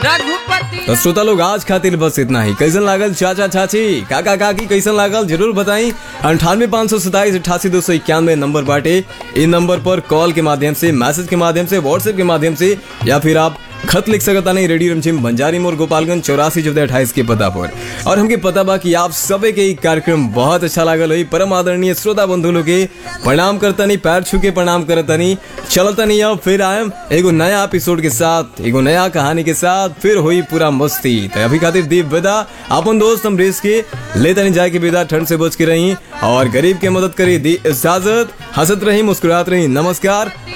रघुपति तो श्रोता लोग आज खातिर बस इतना ही कैसन लागल चाचा चाची काका काकी कैसन लागल जरूर बताई अंठानवे पाँच सौ सताइस अठासी दो सौ इक्यानवे नंबर बाटे इन नंबर पर कॉल के माध्यम से मैसेज के माध्यम से व्हाट्सएप के माध्यम से या फिर आप खत लिख सकता नहीं रेडियो रमझिम बंजारी मोर गोपालगंज चौरासी चौदह अट्ठाईस के पता पर और हमके पता बा कि आप सबे के ई कार्यक्रम बहुत अच्छा लागल हुई परम आदरणीय श्रोता बंधु लोग के प्रणाम करतनी पैर छू के प्रणाम करतनी चलतनी अब फिर आयम एगो नया एपिसोड के साथ एगो नया कहानी के साथ फिर हुई पूरा मस्ती तो अभी खातिर दीप विदा अपन दोस्त हम रेस के लेतनी जाए के विदा ठंड से बच के रही और गरीब के मदद करी दी इजाजत हंसत रही मुस्कुरात रही नमस्कार